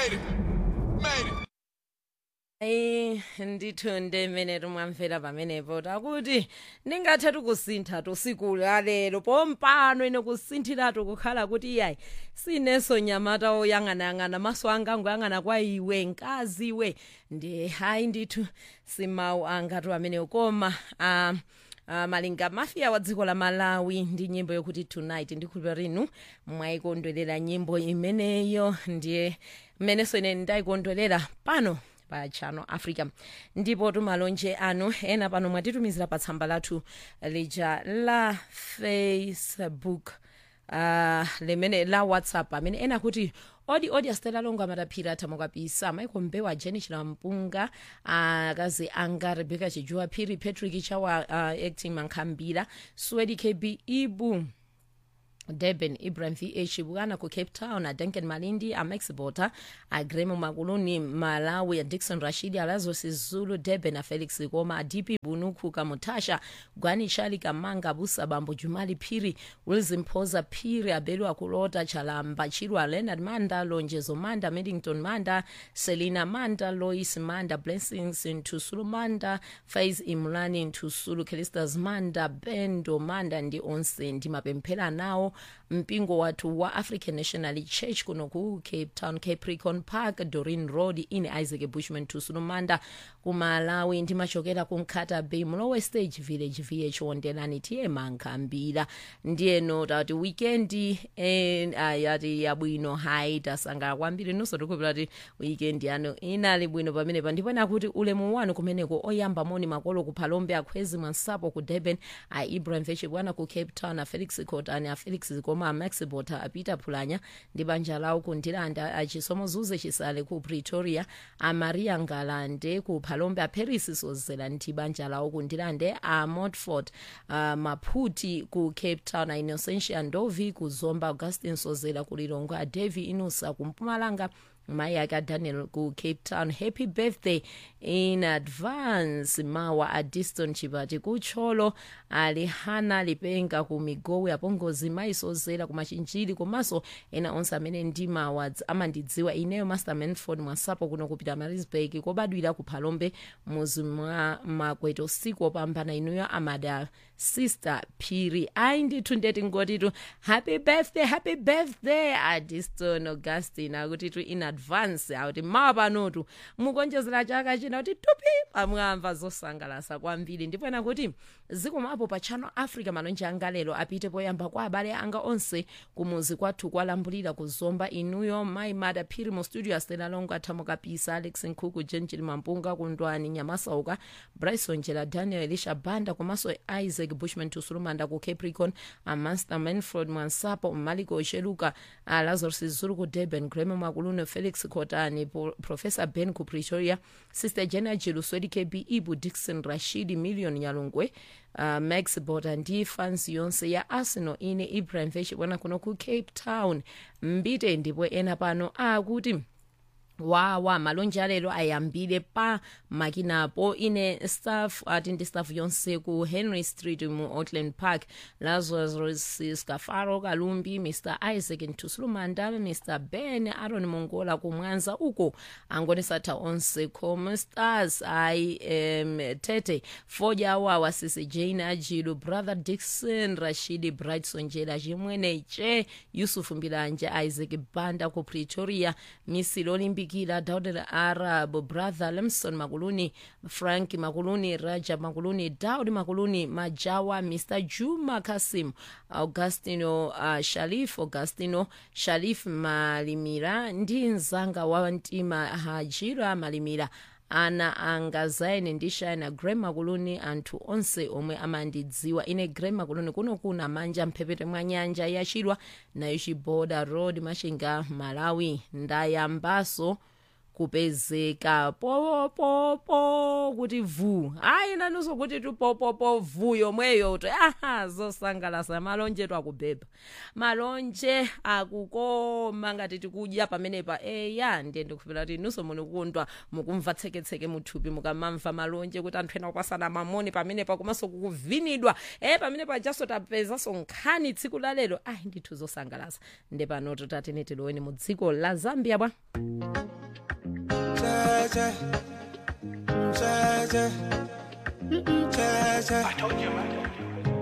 Made it. Made it. ayi ndithu ndemene tumwamvera pamenepo takuti ndingathatu kusintha tusiku lalero pompano ine kusinthiratu kukhala kuti iyayi sineso nyamata oyang'anayang'ana maso anga angoyang'ana kwa iwe mkazi iwe ndi hayi ndithu simawu angatu amenewo koma um, Uh, malinga mafia wa dziko la malawi ndi nyimbo yokuti tonight ndikhulupira rinu mwayikondwerera nyimbo imeneyo ndiye mmenenso ine ndayikondwerera pano pa channel africa ndipo tumalonje anu ena pano mwatitumizira pa tsamba lathu lija la facebook uh, limene la whatsapp amene ena kuti odi odi astela longo amataphira athamukapisa michael mbewa jeni chilampunga akazi anga rebecca chijuwa phiri patrick chawa uh, acting mankhambira swedi kb ibu durban ibrahim vh bwana ku cape town adenken malindi amax bota agremo makuluni malawi adixon rashidi alazos zulu durban afelix koma adp bunuku kamutasha gwani chali kamanga busa bambo jumali phiri wilson phoza phiri abelu akulota chalamba chirwa leonard manda lonjezo manda middington manda selina manda lois manda blessings ntusulu manda fais imulani ntusulu kelistas manda bendo manda ndi onse ndimapemphera nawo mpingo wathu wa african national church kuno ku cape town capricorn park dorin road ine isaac bushman tusulu manda kumalawi ndimachokera ku nkhata bay mlowe stage village vh wondelani tiye mankhambira ndiyeno tati wikendi eh, ayati yabwino hayi tasangala kwambiri nonso tikupira ti wikendi yanu inali bwino pamenepa ndipo nakuti ulemu wanu kumeneko oyamba moni makolo ku phalombe akhwezi mwansapo ku durban a ibrahim vechibwana ku cape town a felix cotani a felix koma a max bota a peter phulanya ndi banja lawo ku ndilanda achisomo zuze chisale ku pretoria a maria ngalande ku phalombe a paris sozela ndi banja lawo ku ndilande a motford a maphuti ku cape town a innocentia ndovi ku zomba augustin sozela ku lilongwe a devi inusa ku mpumalanga mai ake adaniel ku cape town happy birthday in advance mawa a diston chipati kutcholo alihana lipenga ku migowe apongozi mai sozera ku machinjiri komanso ena onse amene ndi mawa amandidziwa ineyo master manford mwasapo kuno kupita marisburg kobadwira ku phalombe muzi mwa makwete usiku opambana inuyo amada sister phiri ayi ndithu ndeti ngotitu happy birthday happy birthday adiston augustin akutitu in advance akuti mawa panotu mukonjezera chaka china kuti tupi pamwamba zosangalasa kwambiri ndipo ena kuti zikomapo pa channel africa malonje anga lero apite poyamba kwa abale anga onse kumuzi kwathu kwalambulira kuzomba inuyo mai mada phiri mu studio astela longo athamukapisa alex nkhuku jenjili mampunga kundwani nyamasauka bryson jela daniel elisha banda komanso isaac bushman tusulumanda ku capricorn amaster manford mwansapo maliko ocheluka lazarus zulu ku durban greme makulune felix cotani professor ben ku pretoria sister jena jiluswedi kb ibu dixon rashidi million nyalungwe uh, max boda ndi fans yonse ya arsenal ine ibrahim vechibwana kuno ku cape town mbite ndipo ena pano akuti ah, wawa malonje alero ayambire pa makinapo ine staff ati ndi staff yonse ku henry street mu auckland park lazarus scafaro kalumbi mr isaac ntusulumanda mr ben aron mongola kumwanza uko angonesatha onse com stars ai um, tete foja wawa sisi jane ajilu brother dixon rashidi brightson jela chimwene che yusufu mbilanje isaac banda ku pretoria misili olimbikira daud arab brother lemson makuluni frank makuluni raja makuluni daud makuluni majawa mr juma kasim augustino uh, sharif augustino sharif malimira ndi mzanga wa mtima hajira malimira ana anga zaine ndi shina grem makuluni anthu onse omwe amandidziwa ine grem makuluni kuno kuna manja mphepete mwa nyanja yachilwa nayo chiboda road machinga malawi ndayambaso kupezeka popopo kuti vu hayi nanunso kuti tupopopo vu yomweyo to aha zosangalasa malonje twakubhebha malonje akukoma ngati tikudya pamenepa eya ndiye ndikuphera kuti nunso munikundwa mukumva tseketseke muthupi mukamamva malonje kuti anthu ena kupasana mamoni pamenepa komanso kukuvinidwa e pamenepa jaso tapezanso nkhani tsiku la lero ayi ndithu zosangalasa nde pano tutatene tiloweni mu dziko la zambia bwa Cheche. Cheche. Mm-mm, Cheche. I told you, man.